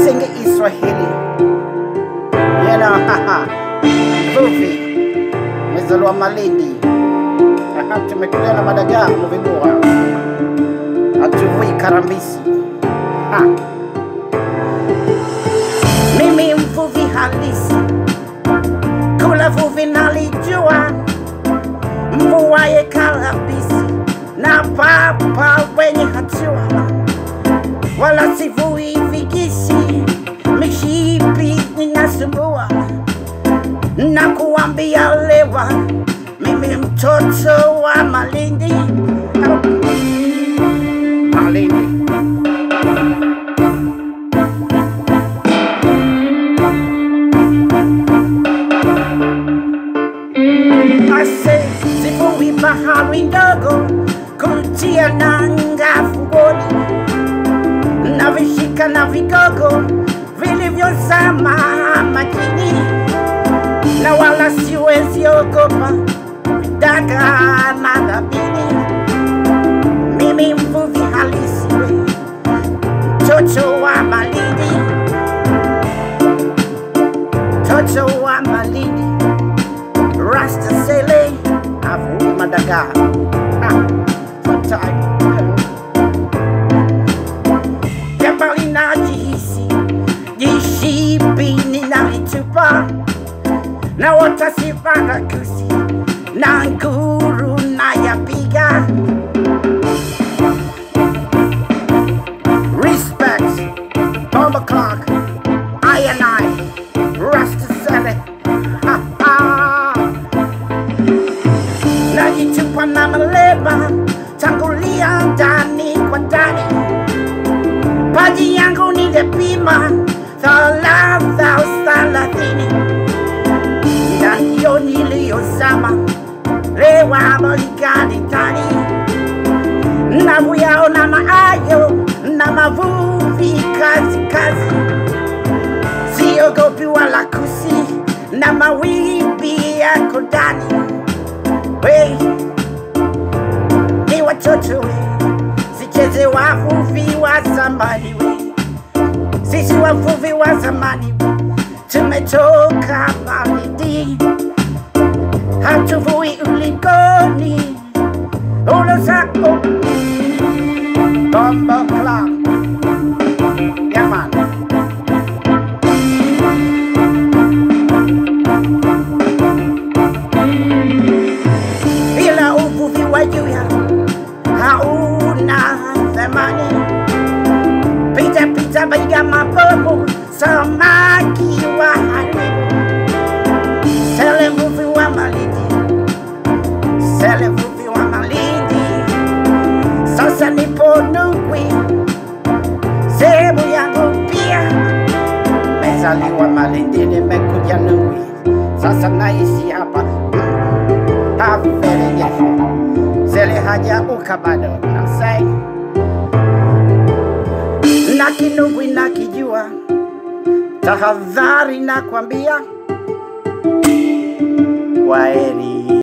sing Iswahili. You know, haha. Vuvi. Mezaliwa Malindi. Aha, tumetulia na madagaa mvindua. Hatuvui karambisi. Ha. Mimi mvuvi halisi. Kula vuvi nalijua. Mvuaye karambisi. Na papa wenye hatua wala sivui vigisi, mishipi ninasumbua na kuambia lewa, mimi mtoto wa Malindi. Malindi. Ase sivui bahari ndogo kutia nanga fungoni na vishika na vigogo vilivyozama majini, na wala siwezi ogopa daga na dhabini. Mimi mvuvi halisi, mtoto wa Malindi, mtoto wa Malindi, rasta sele avui madagaa ah, sometime. Jabali najihisi jishipi ninalitupa na watasipanda kusi na nguru na yapiga respect bomba clock I and I rasta sele ha ha najitupa na maleba tangulia ndani kwa ndani maji yangu ningepima thalatha thalathini na hiyo niliyozama lewa Marekani ndani na kuyaona maayo na mavuvi kazi kazi, siogopi wala kusi na mawimbi yako ndani. We ni watoto we, sicheze wavuvi wa zamani we, sisi wavuvi wa zamani we, tumetoka Malindi, hatuvui ulingoni ulosa oh. Bombo Club. Yeah, man. Bila uvuvi wa juya hauna thamani. Pita pita baiga mabomu, samaki wa haribu. Sele mvuvi wa Malindi, sele mvuvi wa Malindi. Sasa nipo Nungwi, sehemu yangu pia. Mezaliwa Malindi, nimekuja Nungwi, sasa naishi hapa haferejesho zele hajauka bado, I'm saying na Kinungwi nakijua, tahadhari na kwambia, kwaheri.